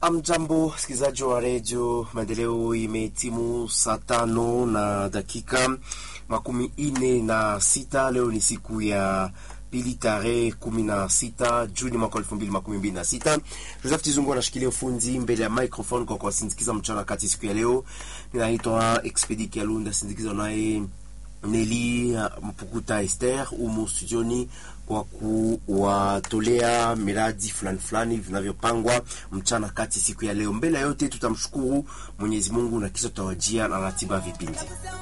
Amjambo, msikilizaji wa redio Maendeleo, imetimu saa tano na dakika makumi ine na sita. Leo ni siku ya pili tarehe kumi na sita Juni mwaka elfu mbili makumi mbili na sita. Joseph Tizungu anashikilia ufundi mbele ya microphone kwa kuwasindikiza mchana kati siku ya leo. Ninaitwa Expedi Kialunda, sindikiza naye Neli Mpukuta Esther umo studioni kwa kuwatolea miradi fulani fulani vinavyopangwa mchana kati siku ya leo. Mbele ya yote tutamshukuru Mwenyezi Mungu na kisha tutawajia na ratiba vipindi.